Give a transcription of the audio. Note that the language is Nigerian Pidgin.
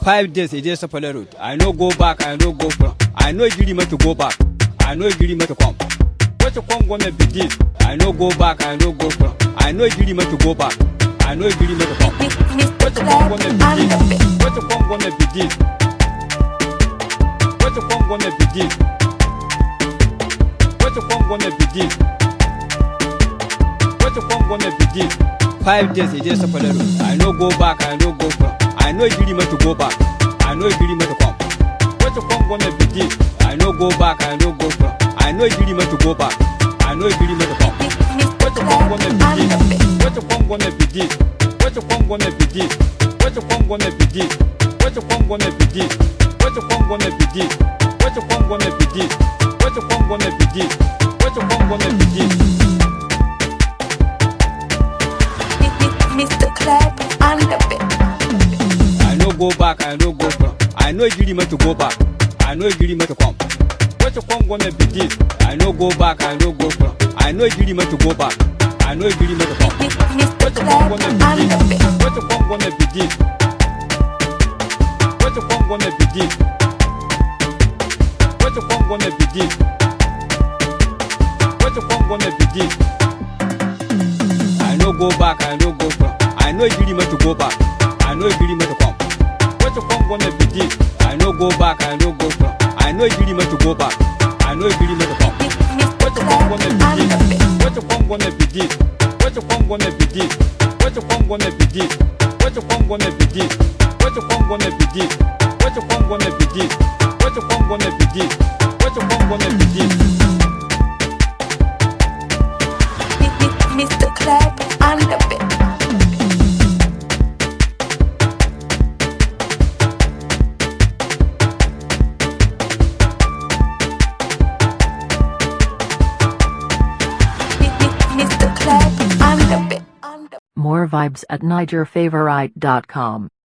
Five days e dey Sapele road. I no go back, I no go front. I no gree me to go back. I no gree me to come. What you come gonna be this? I no go back, I no go front. I no gree me to go back. I no gree me to come. Mr. What you come gonna Cleb be on the this? beat. What you come gonna be this? What you come gonna be this? What you come gonna be this? What you come gonna be this? Five days e dey Sapele road. I no go back, I no go front. I no gree me to go back. I no gree me to come. What you come gonna be this? I no go back, I no go front. I no gree me to go back. I no gree me to come. Mr. What you come Cleb gonna on be the this? beat. What you come gonna be this? What you come gonna be this? What you come gonna be this? What you come gonna be this? What you come gonna be this? What you come gonna be this? What you come gonna be this? What you come gonna be this? Mr. Cleb on the beat. I no go back, I no go front. I no gree me to go back. I no gree me to come. What you come gonna be this? I no go back, I no go front. I no gree me to go back. I no gree me to come. Mr. What you come Cleb gonna on be the this? beat. What you come gonna be this? What you come gonna be this? What you come gonna be this? What you come gonna be this? I no go back, I no go front. I no gree me to go back. I no gree me to come. What you come gonna be this? I no go back, I no go front. I no gree me to go back. I no gree me to come. Mr. What you come Cleb gonna on be the this? beat. What you come gonna be this? What you come gonna be this? What you come gonna be this? What you come gonna be this? What you come gonna be this? What you come gonna be this? What you come gonna be this? What you come gonna be this? Mr. Cleb on the beat. Mr. Cleb on the beat. More vibes at NigerFavorite.com.